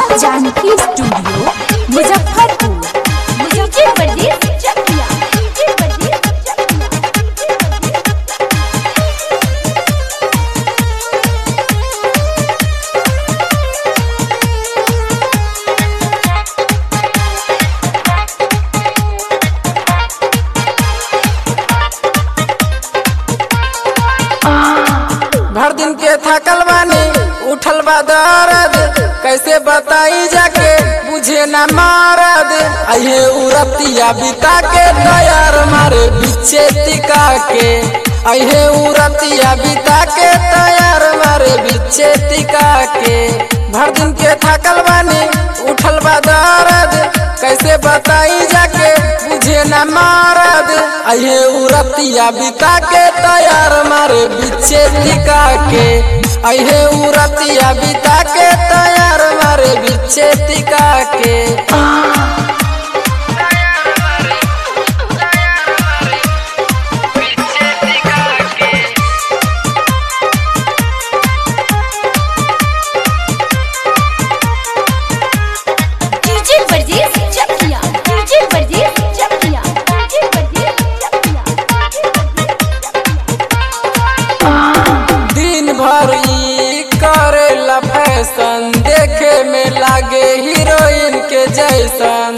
Janaki studio Muzaffarpur DJ Pardes Chakia DJ Pardes चकिया भर दिन के थकल बानी उठल बा दर्द कैसे बताई जाके बुझे न मारद अये उरतिया बिता के तैयार मारे बिचे टिका के अये उरतिया बिता के तैयार मारे बिचे टिका के भर दिन के थकल बानी उठल बा दर्द कैसे बताई जाके बुझे न मारद अये उरतिया बिता के तैयार मारे बिचे टिका के अये उरतिया बिता के तैयार मारे बिचे टिका के DJ Pardes Chakia DJ Pardes Chakia DJ Pardes चकिया दिन भर ई करेला फैशन देखे में लागे हीरोइन के जैसन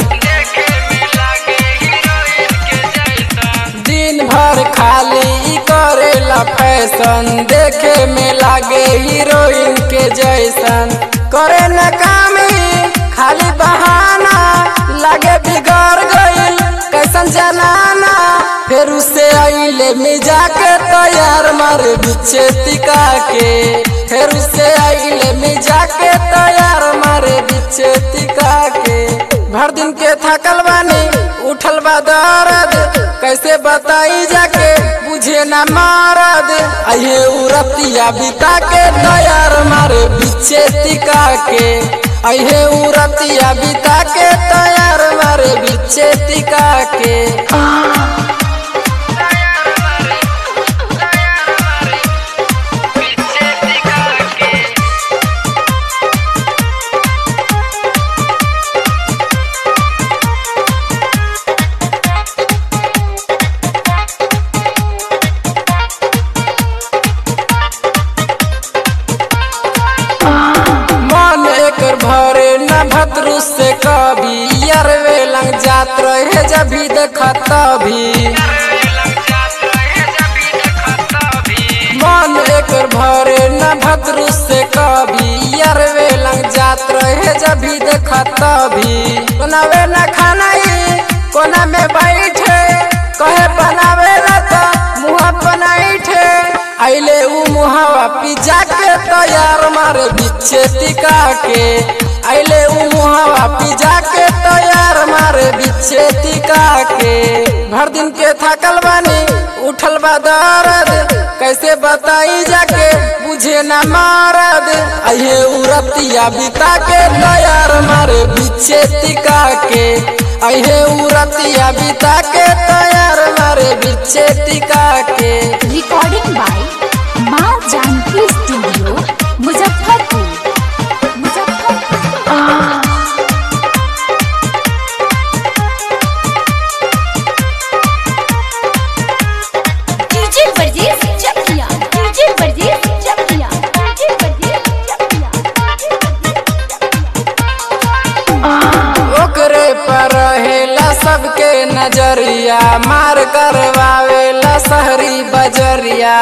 दिन भर खाली ई करेला फैशन देखे में लागे हीरोइन के जैसन करे न काम ही खाली बहाना लागे बिगड़ गइल कैसन जनाना फिर उसे अइले मिजा के तैयार मारे बिछे टिका के फिर उसे अइले मिजा के तैयार मारे बिछे टिका के भर दिन के थकल बानी उठल बा दर्द कैसे बताई जाके बुझे न मारद अये उरतिया बिता के तैयार मारे बिछे टिका के अये उरतिया बिता के तैयार मारे बिछे टिका के मन एकर भरे न भद्रू से कभी अरवे लंग जात रहे जभी देखत तभी मन एकर भरे न भद्रू से कभी अरवे लंग जात रहे जभी देखत तभी बनावे न खाना ही कोना में बैठे कहे बनावे न तो मुँह बनाइठे आइले उ मुहावा पिज्जा के तैयार मारे बिच्छे टिका के आइले उ मुहावा पिज्जा के तैयार मारे बिच्छे टिका के भर दिन के थकल बानी उठल बा दर्द कैसे बताई जाके बुझे न मारद अये उरतिया बिता के तैयार मारे बिच्छे टिका के अये उरतिया बिता के तैयार मारे बिच्छे टिका के recording by Maa Janki studio Muzaffarpur Muzaffarpur DJ Pardes Chakia DJ Pardes Chakia DJ Pardes चकिया ओकरे पर रहेला सबके नजरिया मार करवावेला शहरी बजरिया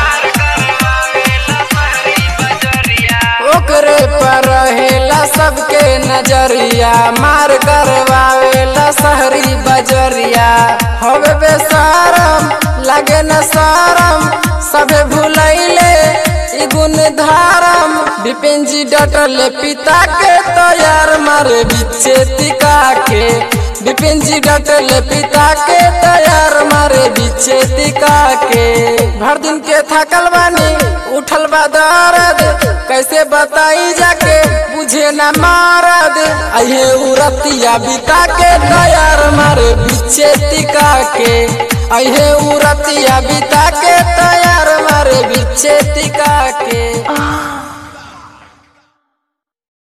ओकरे पर रहेला सबके नजरिया मार करवावेला शहरी बजरिया हवे बेसरम लगे न शरम सबे भुलैले ई गुण धारम विपिन जी डटले पिता के तैयार मारे बिच्छे टिका के विपिन जी डटले पिता के तैयार मारे बिच्छे टिका के भर दिन के थकल बानी उठल बा दर्द कैसे बताई जाके बुझे न मारद अये उरतिया बिता के तैयार मारे बिच्छे टिका के अये उरतिया बिता के तैयार मारे बिच्छे टिका के